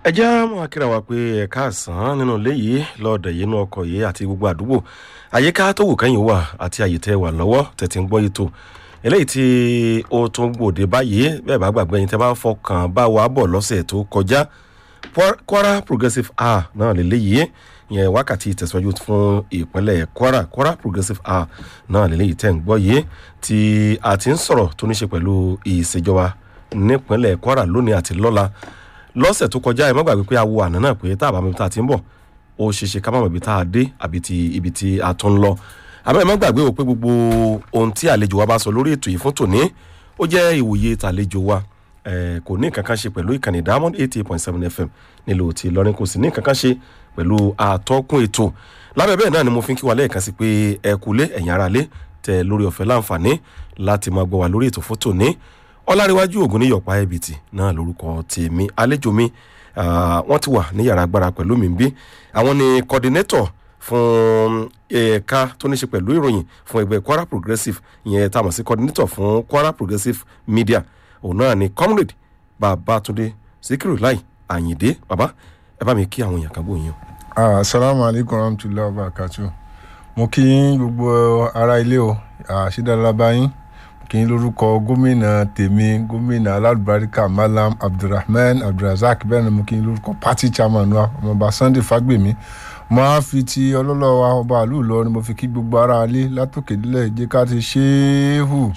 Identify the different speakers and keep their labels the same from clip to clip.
Speaker 1: ẹ jẹ́ mọ́ akíra wa pé ẹ̀ka àsán nínú ilé yìí lọ́ọ̀dẹ̀ yìí inú ọkọ̀ yìí àti gbogbo àdúgbò àyíká tó wù kẹ́yìn wà àti àyè tẹ́ wà lọ́wọ́ tẹ̀tí ń gbọ́ yìí tó eléyìí tí ó tún gbòde báyìí bẹ́ẹ̀ bá gbàgbé yín tẹ́ bá fọkàn bá wa bọ̀ lọ́sẹ̀ tó kọjá kwara progressive hour náà lélẹ́yìí yẹn wákàtí ìtẹ̀síwájú fún ìpínlẹ̀ kwara kwara progressive hour náà lélẹ́yìí tẹ́ ń gbọ́ yìí tí a ti ń sọ̀rọ̀ tó ní ṣe pẹ̀lú ìṣèjọba nípínlẹ̀ kwara lónìí àti lọ́la lọ́sẹ̀ tó kọjá ẹ má gbàgbé pé a wo àná náà pé tá a bá mọ ibi tá a ti ń bọ̀ ó ṣe ṣe ká má mọ ibi tá a dé àbí ti ibi tí a tún ń lọ àmọ́ ẹ má gbàgbé o pé gbogbo ohun tí àlejò wa bá sọ lórí ètò yìí fún tòní ó jẹ́ ìwòye tàlejò wa eh, kò ní nǹkan kan ṣe pẹ̀lú ìkànnì diamond eighty eight point seven fm nílò tí lọ́rin kò sì ní nǹkan kan ṣe pẹ̀lú àtọ́kùn ètò lábẹ́ bẹ́ẹ̀ náà ni mo fi ń kí wa lẹ́ẹ̀kan sí pé ẹ kúlé ẹ̀yìn ara lé tẹ lórí ọ̀fẹ́ láǹfààní láti máa gbọ́ wa lórí ètò fún tòní ọláríwájú ògùn ní yọ̀pá ẹ̀bìtì náà lórúkọ tèmi àlejò mi wọ́n ti wà ní yàrá agbára pẹ̀lú mi bí àwọn ni coordinator fún ẹ̀ka tó ní ṣe pẹ̀lú ìròyìn fún ẹgbẹ́ kwara progressive ìyẹn tá a mọ̀ sí coordinator fún kwara progressive media òun náà ni comrade babatunde sikiru lai ayinde baba ẹ bá mi kí àwọn èèyàn kan bó yín o.
Speaker 2: asalaamu aleykum rahmatulahi wa barakatu mo kí gbogbo ara ilé o àṣìdára báyìí kí n lórúkọ gómìnà tèmi gómìnà aládùbáríkà malam abdulrahman abdulrasaq bẹ́ẹ̀ ni mo kí n lórúkọ party chairman wa ọmọọba sunday fagbemi mo á fi ti ọlọ́lọ́wà ọba àlù lọ ni mo fi kí gbogbo ara alé látòkè délẹ̀ jẹ́ ká ti ṣéhù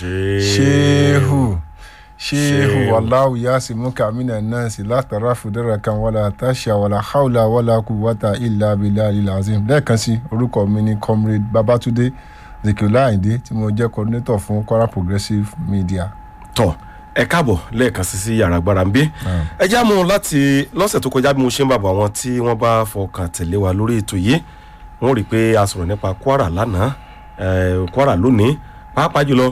Speaker 2: ṣéhù ṣéhù wàláhù yáàsì múkà mínà náà sì látara fúdẹ́rẹ̀ kan wàlá àtàṣà wàlá haúlà wàlá kùwàtà ìlà abilà ilazim lẹ́ẹ̀kan sí orúkọ mi ni comrade babatunde zikiola ayinde tí mo jẹ́ coordinator fún kwara progressive media.
Speaker 1: tọ ẹ káàbọ̀ lẹ́ẹ̀kan sí sí yàrá agbára ń bí ẹ já mu láti lọ́sẹ̀ tó kọjá bí mo ṣe ń bàbọ̀ àwọn tí wọ́n bá fọkàn tẹ̀lé wa lórí ètò yìí wọ́n rí i pé a sọ̀rọ̀ nípa kwara lánàá kwara lónìí pàápàá jùlọ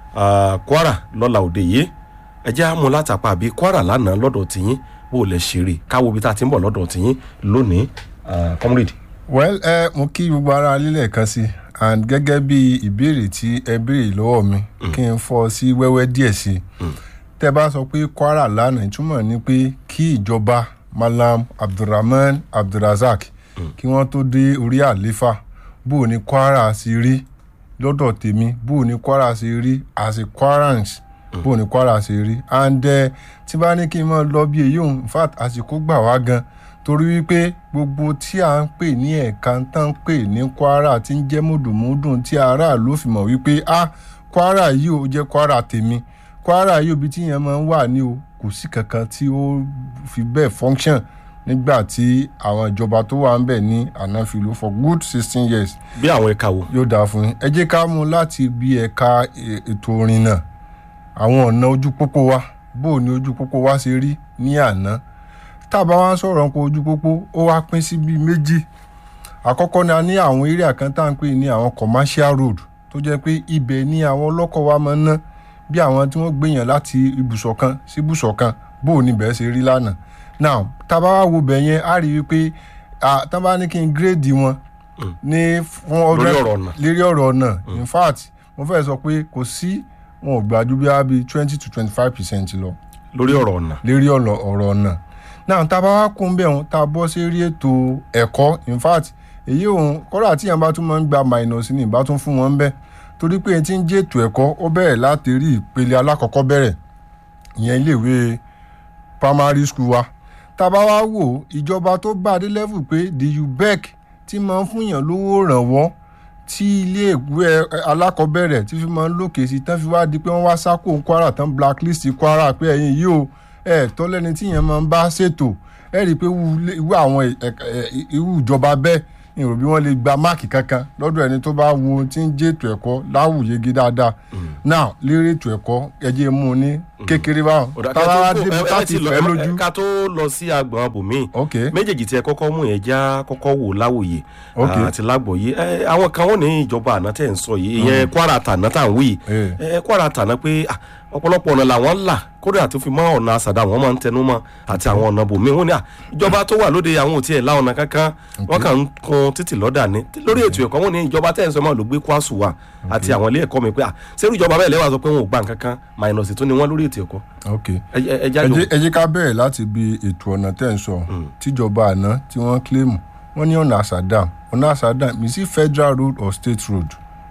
Speaker 1: kwara lọ́la òde yìí ẹ já mu látàpá àbí kwara lánàá lọ́dọ̀ tìyín bó lẹ ṣe rí káwo bí tá a ti ń bọ̀ lọ́dọ̀ tìyín lónìí comrade.
Speaker 2: well ẹ mo kí gbogbo ara lílẹ̀ kan sí and gẹ́gẹ́ bí ìbéèrè tí ẹ béèrè lọ́wọ́ mi kí n fọ́ sí wẹ́wẹ́ díẹ̀ sí i tẹ́ bá sọ pé kwara lánàá ìtumọ̀ ni pé kí ìjọba malam abdulrahman abdulrasaq kí wọ́n tó dé orí àléfà bó ní kwara sí rí lọ́dọ̀ tèmi bó ní kwara sí rí as a kwarans bó ní kwara sí rí and tí bá ní kí n mọ̀ lọ bí èyí òun in fact àsìkò gbà wá gan torí wípé gbogbo tí a ń pè ní ẹ̀ka tá ń pè ní kwara tí ń jẹ́ mùdùmùdùn tí aráàlú fi mọ̀ wípé ah kwara yìí ò jẹ́ kwara tèmi kwara yìí òbí tí yẹn máa ń wà ní o kò sí kankan tí ó fi bẹ́ẹ̀ function nígbà tí àwọn ìjọba tó wà ń bẹ̀ ní ànáfìlú for good sixteen years.
Speaker 1: bí àwọn ẹ̀ka wo.
Speaker 2: yóò dáa fún yín ẹ jẹ́ ká mú láti bí ẹ̀ka ètò orin náà àwọn ọ̀nà ojú pópó wa bó o ní ojú pópó wa ṣe rí ní àná tábà wá ń sọ̀rọ̀ nípa ojú pópó ó wá pín sí bíi méjì àkọ́kọ́ ni a ní àwọn area kan tá à ń pè ní àwọn commercial road tó jẹ́ pé ibẹ̀ ni àwọn ọlọ́kọ̀ wa máa ń ná bí àwọn tí wọ́n gbèyàn láti ibùsọ̀ kan sí ibùsọ̀ kan bó o níbẹ̀ ṣe rí lánàá now tábà wá wo bẹ̀ yẹn á rí i pé tábà ní kí n gírèdì wọn ní fún ọdún lérí ọ̀rọ̀ ọ̀nà in fact mo fẹ́ sọ pé kò sí wọn ò gbàjú bí i twenty to twenty five percent lọ.
Speaker 1: lórí ọ̀rọ̀ ọ̀nà.
Speaker 2: lérí ọ̀rọ̀ ọ̀nà náà tá a bá wá kún bẹ́ẹ̀ tá a bọ́ sí rí ètò ẹ̀kọ́ in fact èyí òun kọ́ra tí yẹn bá tún máa ń gba minus ní ìbá tún fún wọn bẹ́ẹ̀ torí pé tí ń jẹ́ ètò ẹ̀kọ́ ó bẹ̀rẹ̀ láti rí ìpele alákọ̀ọ́kọ́ bẹ̀rẹ̀ ìyẹn iléèwé primary school wa tá a bá wá wò ìjọba tó bá dé level pé the ubec ti máa ń fúnyàn lówó rànwọ́ tí iléèwé alákọ̀ọ́bẹ̀rẹ̀ tí fi máa ń lòkè sí tán fi wá di pé wọ́n wá sákò kwara tán blacklist kwara pé ẹ̀yin yìí o ẹ tọ́ lẹ́ni tí yẹn máa ń bá ṣètò ẹ rí i pé irú àwọn irú ìjọba bẹ́ẹ̀ ni rò bí wọ́n lè gba máàkì kankan lọ́dọ̀ ẹni tó bá wo tí ń jẹ́ ètò ẹ̀kọ́ láwùyege dáadáa now lérí ètò ẹ̀kọ́ ẹjẹ́ mú un ní kékeré báwọn táwa dé láti fẹ́ lójú.
Speaker 1: ká tó lọ sí agbọ̀n abòmí méjèèjì tí ẹ kọ́kọ́ mú yẹn já kọ́kọ́ wò láwòye àti lágbòye àwọn kan wọ́n ní ìjọba àná tẹ̀ ń sọ yìí ìyẹn kwara tàná tà ń wí kwara tàná pé ọ̀pọ̀lọpọ̀ ọ̀nà làwọn là kódà tó fi mọ́ ọ̀nà àsàdá wọn máa ń tẹnu mọ́ àti àwọn ọ̀nà bòmí wọn ni à ìjọba tó wà lóde àwọn ò tiẹ̀ la ọ̀nà kankan wọn kàn ń kun títì lọ́dà ní lórí ètò ẹ̀kọ́ wọn ni ìjọba tẹ̀ ń sọ máa ló gbé kwásù wa àti àwọn ilé ẹ̀kọ́ mi pé à sẹ́rù ìjọba bẹ́ẹ̀ lẹ́wà sọ pé wọn ò gbà kankan minus tó ni wọ́n lórí ètò ẹ̀kọ́
Speaker 2: ok
Speaker 1: ẹ ẹ- ẹ
Speaker 2: ẹ
Speaker 1: jáde
Speaker 2: jẹ́- ẹ jẹ́ ká bẹ̀rẹ̀ láti bi ètò ọ̀nà tẹ̀ ń sọ tíjọba àná tí wọ́n kílèmù wọ́n ní ọ̀nà àsàdàm ọ̀nà àsàdàm is it federal road or state road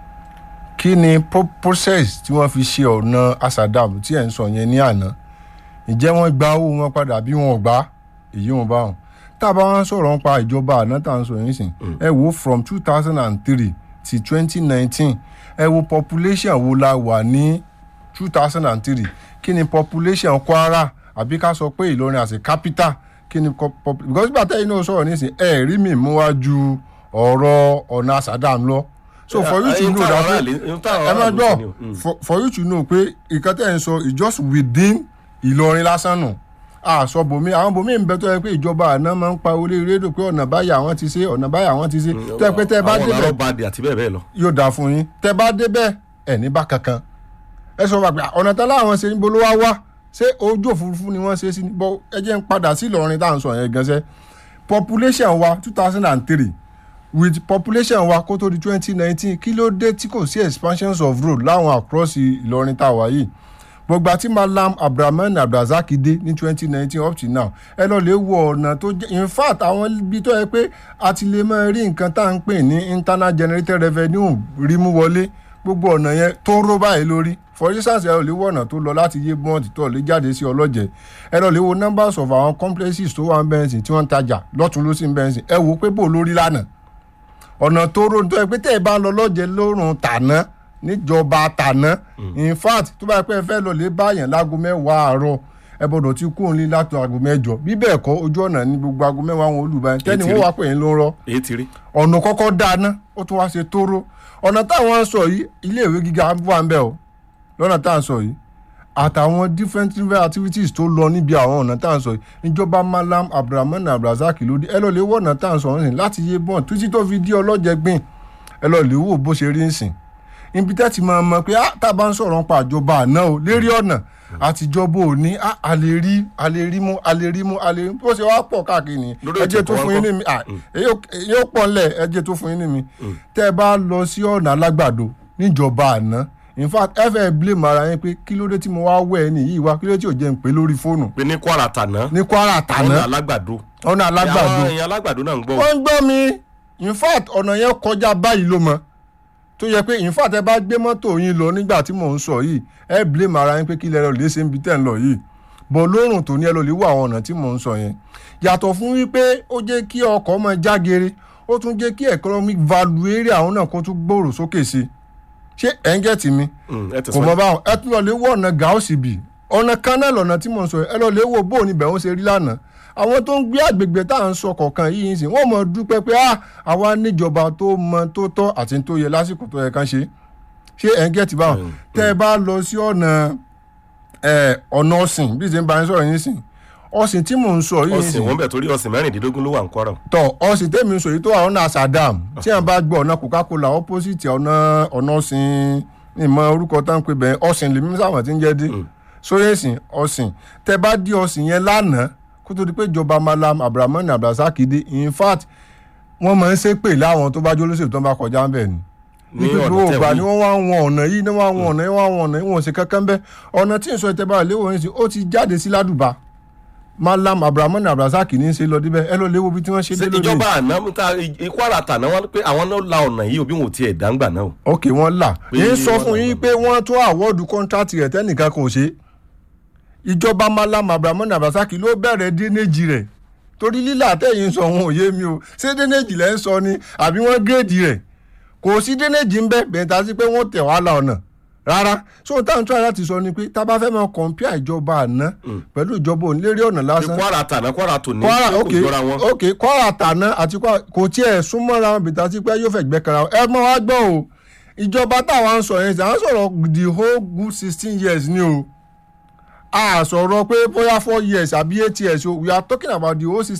Speaker 2: kí ni pro- process tí wọ́n fi ṣe ọ̀nà àsàdàm tí ẹ̀ ń sọ yẹn ní àná ǹjẹ́ wọ́n gba owó wọn padà bí wọn ò gbà èyí wọn bá wọn tá a bá wọn sọ̀rọ̀ nípa ìjọba àná tá à ń sọ yẹn sìn ẹ wo from two thousand and three till twenty nineteen ẹ wo population wo la wà ní two thousand and three kí ni population kwara àbí ká sọ pé ìlọrin as a capital kí ni co- pop- because nígbà tẹ́yìn náà sọ̀rọ̀ nísìn ẹ rí mi mú wá ju ọ̀rọ̀ ọ̀nà àsàdàm lọ so for you to
Speaker 1: Ẹyin
Speaker 2: know
Speaker 1: táwọn
Speaker 2: that
Speaker 1: aráàlú- ẹyin táwọn
Speaker 2: ẹ má
Speaker 1: aráàlú
Speaker 2: gbọ́
Speaker 1: ṣe ni o. Mm.
Speaker 2: for- for you to know pé ìkan tẹ́ ń sọ is just within ìlọrin lásán nù àṣọ bòmí àwọn bòmí ń bẹ tó yẹ pé ìjọba àná máa ń pa orí rédíò pé ọ̀nà báyìí àwọn ti ṣe ọ̀nà báyìí àwọn ti ṣe tó yẹ pé tẹ́ ẹ bá
Speaker 1: àwọn
Speaker 2: débẹ̀
Speaker 1: ọ̀nà ọba àti bẹ́ẹ̀ bẹ́ẹ̀ lọ.
Speaker 2: yóò dáa fún yín tẹ́ bá débẹ̀ ẹ̀ ní bá kankan ẹ sọ wà pé ọ̀nà tán láwọn ṣe níbo ló wá wá ṣé ojú òfurufú ni wọ́n ṣe sí ni bọ́ ẹ jẹ́ ń padà sí Ìlọrin tá à ń sọ yẹn gan-an population wa two thousand and three with population wa kó tó di twenty nineteen kí ló dé tí kò sí expansions of road láwọn across Ìlọrin tá a wà yìí gbogbo àti malam abdulrahman abdulrasaq dé ní twenty nineteen up to now ẹ lọ lè wo ọ̀nà tó jẹ́ in fact àwọn ibi tó yẹ pé a ti lè máa rí nǹkan tá à ń pè ní internal generated revenue rí mú wọlé gbogbo ọ̀nà yẹn tó ń ró báyìí lórí for instance ẹ lọ lè wo ọ̀nà tó lọ láti yé bọ́ǹtì tó lè jáde sí ọlọ́jẹ̀ ẹ lọ lè wo numbers of àwọn complexes tó wà ń bẹ́ẹ̀nsì tí wọ́n ń tajà lọ́tún ló sì ń bẹ́ẹ̀nsì ẹ wò ó pé bò lórí lánàá ọ̀nà tó rò tó yẹ pé tẹ́ ẹ bá ń lọ lọ́jẹ̀ lórun tàná níjọba tàná in fact tó bá yẹ pé ẹ fẹ́ lọ lè báyàn láago mẹ́wàá àárọ̀ ẹ gbọ́dọ̀ ti kú òun lé láti aago mẹ́jọ bí bẹ́ẹ̀ kọ́ ojú ọ̀nà ní gbogbo aago mẹ́wàá wọn olùbáyẹn tẹ́ni
Speaker 1: Ètí
Speaker 2: wọ́n
Speaker 1: rí.
Speaker 2: wá pè é ló ń rọ́
Speaker 1: èyí ti rí.
Speaker 2: ọ̀nà kọ́kọ́ dáná ó tún wá ṣe tóró ọ̀nà táwọn ń sọ yìí iléèwé gíga wà ń bẹ̀ o lọ́nà tá à ń sọ yìí àtàwọn different different activities tó lọ níbi àwọn ọ̀nà tá à ń sọ yìí ìjọba malam abdulrahman abdulrasaq ló dé ẹ lọ lè wọ ọ̀nà tá à ń sọ yìí láti yé bọ́ọ̀n títí tó fi dí ọlọ́jẹ gbìn ẹ lọ lè wò bó ṣe rí nsìn ibi tẹ́ ti máa mọ̀ pé ah, tá a bá ń sọ̀rọ̀ nípa àjọba àná o lérí ọ̀nà àtijọba òní ah, a lè rí a lè rí mú a lè rí mú a lè rí bó ṣe wá pọ̀ káàkiri ni
Speaker 1: Lórí
Speaker 2: ẹ jẹ́
Speaker 1: ètò
Speaker 2: tó
Speaker 1: ẹ̀kọ́
Speaker 2: fún yín
Speaker 1: ńkọ́?
Speaker 2: ní mi ah, èyí ò- èyí ó pọ̀ ńlẹ̀ ẹ jẹ́ tó fún yín ní mi tẹ́ ẹ bá lọ sí ọ̀nà alágbàdo níjọba àná in fact ẹ fẹ́ blame ara yín pé kí ló dé tí mo wá wẹ̀ ẹ́ nìyí wá kí ló dé tí ò jẹ́ ń pè lórí fóònù
Speaker 1: pé ní kwara tàná
Speaker 2: ní kwara
Speaker 1: ọ̀nà
Speaker 2: tàná
Speaker 1: alágbàdo.
Speaker 2: ọ̀nà alágbàdo
Speaker 1: àwọn èèyàn alágbàdo náà ń gbọ́.
Speaker 2: wọ́n ń gbọ́ mi in fact ọ̀nà yẹn kọjá báyìí ló mọ tó yẹ pé in fact ẹ bá gbé mọ́tò yín lọ nígbà tí mò ń sọ yìí ẹ blame ara yín pé kí lẹ́rọ lè ṣe ń bi tẹ́ ń lọ yìí bọ̀ lórùn tó ní ẹ lọ lè wo àwọn ọ̀nà tí mò ń sọ yẹn yàtọ̀ fún wípé ó jẹ́ kí ọkọ̀ máa jágere ó tún jẹ́ kí economic value area àwọn náà kó tún gbòòrò sókè sí i ṣé ẹ̀ ń gẹ̀tì mi
Speaker 1: Mm, ẹ
Speaker 2: kò
Speaker 1: tẹ̀sán.
Speaker 2: mọ báwọn ẹ tún lọ lè wo ọ̀nà gàọ́sì bì ọ̀nà canal ọ̀nà tí mò ń sọ yìí, ẹ lọ lè wo bó ní bẹ̀ wọ́n ṣe rí lánàá àwọn tó ń gbé àgbègbè tá à ń sọ kọ̀ọ̀kan yìí ń sìn wọ́n mọ̀ dúpẹ́ pé ah àwa níjọba tó mọ tó tọ́ àti tó yẹ lásìkò tó yẹ ká ṣe ṣé ẹ̀ ń gẹ̀tì báwọn
Speaker 1: Mm,
Speaker 2: tẹ́ ẹ bá lọ sí ọ̀nà ẹ̀, ọ̀nà ọ̀sìn bí ṣe ń bá yín sọ̀rọ̀ yín sìn ọ̀sìn tí mò ń sọ yìí ń
Speaker 1: ọ̀sìn
Speaker 2: sìn
Speaker 1: wọn bẹ̀ torí ọ̀sìn mẹ́rìndínlógún ló wà ń kwara.
Speaker 2: tọ ọsìn tèmi ń sọ yìí tó wà ọ̀nà Sàdámù tí a bá gbọ́ ọ̀nà Coca-Cola opposite ọ̀nà ọ̀nà ọ̀sìn ìmọ̀ orúkọ tá à ń pè bẹ́ẹ̀ ọ̀sìn lèmi sáwọn tí ń jẹ́ dé sóyè sìn ọ̀sìn tẹ bá dí ọ̀sìn yẹn lánàá kó tó di pé ìjọba malam abdulrahman abdulrasaq dé in fact wọ́n máa ń ṣépè láwọn tó bá jó lóṣèlú tó bá kọjá ń bẹ̀ ni
Speaker 1: ní
Speaker 2: nítorí
Speaker 1: ọ̀nà
Speaker 2: ògbà ni
Speaker 1: tẹ̀wé.
Speaker 2: wọ́n wá wọn ọ̀nà yìí ni wọ́n wá wọn ọ̀nà yìí wọ́n wá wọn ọ̀nà yìí wọ́n ṣe kankan bẹ́ẹ̀ ọ̀nà tí ń sọ ìtẹ́bà léwọ̀ yìí sí ó ti jáde sí ládùbà malam abdulrahman abdulrasaq ní í ṣe lọ débẹ̀ ẹ lọ léwo bí tí wọ́n ṣe
Speaker 1: ṣé
Speaker 2: dé lónìí.
Speaker 1: ìjọba àná ta i- kwara tàná wọn pé àwọn náà la ọ̀nà yìí òbí wọn ò tiẹ̀ dáńgbà náà o.
Speaker 2: ok wọ́n là
Speaker 1: Pé
Speaker 2: yín sọ
Speaker 1: wọ́n
Speaker 2: fún
Speaker 1: là
Speaker 2: yín
Speaker 1: wọ́n.
Speaker 2: pé wọ́n tún àwọ́ọ̀dù kọ́ńtrátì rẹ̀ tẹ́nìkan kò ṣe ìjọba malam abdulrahman abdulrasaq ló bẹ̀rẹ̀ dénéjì rẹ̀ torí lílà tẹ̀yìn sọ wọn ò yé mi o ṣé dénéjì lẹ́ ń sọ ni àbí wọ́n gírèdì rẹ̀ kò sí dénéjì ń bẹ́ bẹ̀rẹ̀ tá a sí pé wọ́n tẹ̀ wá la ọ̀nà rárá so táwọn tó láti sọ ni pé tá a bá fẹ́ máa kọ̀ǹpìà ìjọba àná pẹ̀lú ìjọba òǹlérí ọ̀nà
Speaker 1: pé
Speaker 2: lásán
Speaker 1: kwara tàná kwara tòní
Speaker 2: kwara
Speaker 1: pé
Speaker 2: ok
Speaker 1: kò jọra wọn.
Speaker 2: ok kwara tàná àti kwara kò tiẹ̀ súnmọ́ra wọn bìtà sí pé yóò fẹ́ gbẹ́ kara ẹ mọ́ wá gbọ́ o ìjọba táwa ń sọ yẹn à ń sọ̀rọ̀ the whole good sixteen years ni o a sọ̀rọ̀ pé bóyá four years àbí eight years o we are talking about the whole sixteen